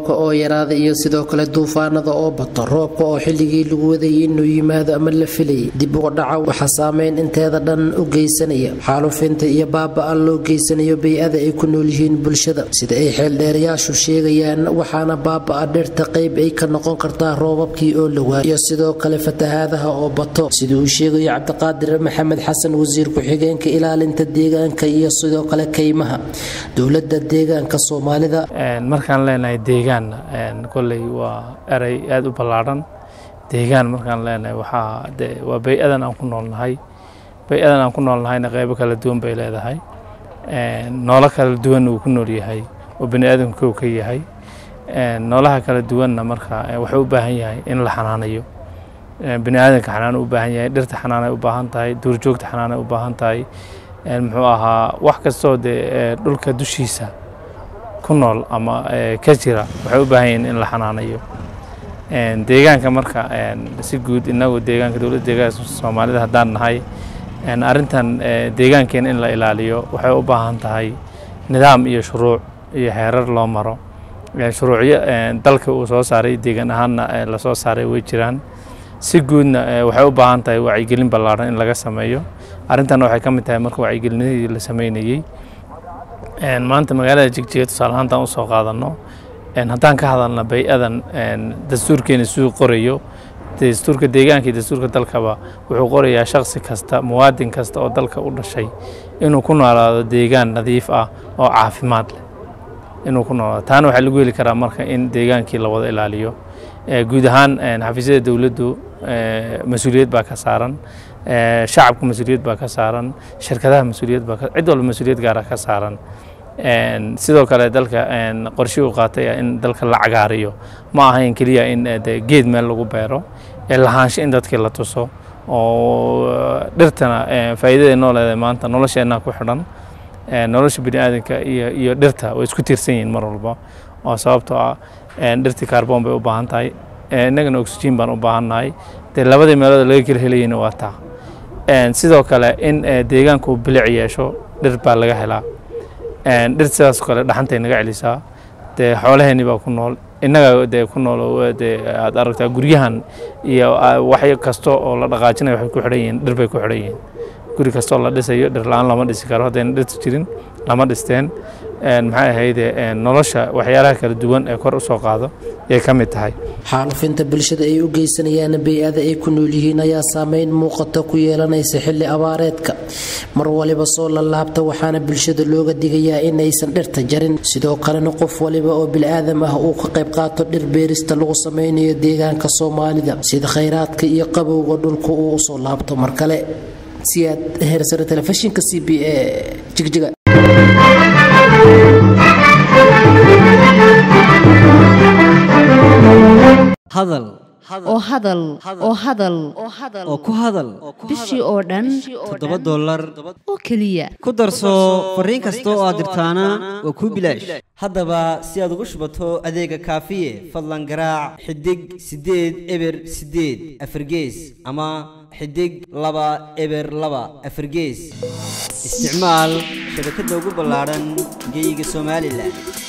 roobka oo yaraada iyo sidoo kale duufaanada oo bato roobka oo xilligii lagu wadayay inuu yimaado ama la filayay dib uga dhaca waxaa saameyn inteeda dhan u geysanaya xaalufinta iyo baaba-a loo geysanayo bay-ada ay ku nool yihiin bulshada sida ay xeeldheerayaashu sheegayaan waxaana baaba-a dhirta qayb ay ka noqon kartaa roobabkii oo la waayo iyo sidoo kale fatahaadaha oo bato sida uu sheegayo cabdiqaadir maxamed xasan wasiir ku-xigeenka ilaalinta deegaanka iyo sidoo kale kaymaha dowladda deegaanka soomaalida markaan leenahay deegaanna kolley waa erey aada u ballaadhan deegaan markaan leenahay waxaa de waa bay-adan aan ku noolnahay bay-adan aan ku noolnahayna qeybo kala duwan bay leedahay noolo kala duwanna uu ku nool yahay oo bani aadamka kow ka yahay noolaha kala duwanna marka waxay u baahan yahay in la xanaanayo bani aadamka xanaan u baahan yahay dhirta xanaanay u baahan tahay duurjoogta xanaanay u baahan tahay muxuu ahaa wax kastoo dee dhulka dushiisa ku nool ama ka jira waxay u baahan yihiin in la xanaanayo deegaanka marka si guud inagu deegaanka dowladda deegaanka soomaalida haddaan nahay arrintan deegaankeena in la ilaaliyo waxay u baahan tahay nidaam iyo shuruuc iyo xeerar loo maro shuruucyo dalka uu soo saaray deegaan ahaanna lasoo saaray way jiraan si guudna waxay u baahan tahay wacyigelin ballaaran in laga sameeyo arrintanna waxay ka mid tahay marka wacyigelinadii la sameynayey maanta magaalada jigjiga tusaale ahaantaan usoo qaadanno haddaan ka hadalna bay-adan dastuurkeena siduu qorayo dastuurka deegaanka iyo dastuurka dalkaba wuxuu qorayaa shaksi kasta muwaadin kasta oo dalka u dhashay inuu ku noolaado deegaan nadiif ah oo caafimaad leh inuu ku noolaado taana waxaa lagu heli karaa marka in deegaankii la wada ilaaliyo guud ahaan xafiisyada dowladdu mas-uuliyad baa ka saaran shacabka mas-uuliyad baa ka saaran shirkadaha mas-uuliyad baa cid walba mas-uuliyad gaara ka saaran sidoo kale dalka qorshe uu qaatay in dalka la cagaariyo ma ahayn keliya in geed meel lagu beero ee lahaansho in dadkii la tuso oo dhirtana faa'iidada noo leedahay maanta nolosheenna ku xidhan nolosha bini aadanka iyo iyo dhirta way isku tiirsan yihiin mar walba oo sababtoo ah dhirtii kaarboon bay u baahan tahay innagana oxygen baan u baahannahay dee labadii meelood laga kala helayeyna waa taa sidoo kale in deegaanka uu bilic yeesho dhir baa laga helaa dhir sidaas kale dhaxantay naga celisaa dee xoolaheenni baa ku nool innaga dee ku nool dee aad aragtaa guryahan iyo wax kasto oo la dhaqaajinayo waxay ku xidhan yihiin dhir bay ku xidhan yihiin guri kastoo la dhisayo dhir la-aan lama dhisi karo haddayna dhirtu jirin lama dhisteen maxay ahayde nolosha waxyaalaha kala duwan ee kor u soo qaado ayay ka mid tahay xaalufinta bulshada ay u geysanayaan bay-ada ay ku nool yihiin ayaa saameyn muuqata ku yeelanaysa xilli abaareedka mar waliba soo lalaabta waxaana bulshada looga digayaa inaysan dhirta jarin sidoo kalena qof waliba oo bil-aadam ah uu ka qayb qaato dhir beerista lagu sameynayo deegaanka soomaalida sida khayraadka iyo qabowga dhulka uu usoo laabto mar kale siyaad heersare telefishinka c b a jigjiga hadal oo hadal oo hadal oo ku hadal bishii oo dhan toddoba dollar oo keliya ku darso fariin kasta oo aad dirtaana waa kuu bilaash haddaba si aad ugu shubato adeega kaafiye fadlan garaac xidig siddeed eber siddeed afargees ama xidig laba eber laba afargees isticmaal shabakadda ugu ballaadhan geyga somalilan